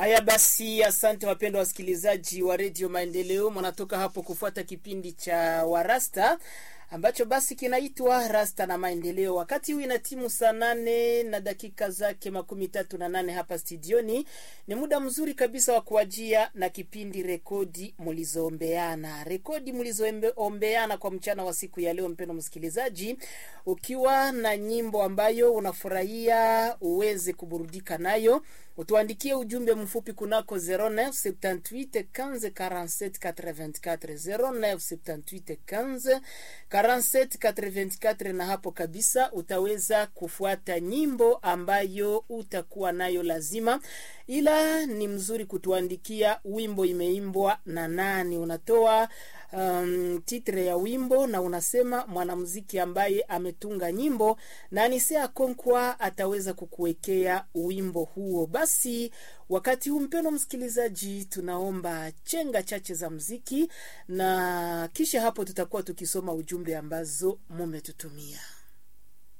Haya basi, asante wapendwa wasikilizaji wa redio Maendeleo, mnatoka hapo kufuata kipindi cha Warasta ambacho basi kinaitwa Rasta na Maendeleo. Wakati huu ina timu saa nane na dakika zake makumi tatu na nane hapa studioni. Ni muda mzuri kabisa wa kuajia na kipindi rekodi mlizoombeana, rekodi mlizoombeana kwa mchana wa siku ya leo. Mpendo msikilizaji, ukiwa na nyimbo ambayo unafurahia uweze kuburudika nayo utuandikie ujumbe mfupi kunako 0978 15 47 84 0978 15 47 84, na hapo kabisa utaweza kufuata nyimbo ambayo utakuwa nayo lazima, ila ni mzuri kutuandikia wimbo imeimbwa na nani, unatoa um, titre ya wimbo na unasema mwanamuziki ambaye ametunga nyimbo na Anisea Konkwa ataweza kukuwekea wimbo huo. Basi wakati huu, mpendo msikilizaji, tunaomba chenga chache za mziki na kisha hapo tutakuwa tukisoma ujumbe ambazo mumetutumia.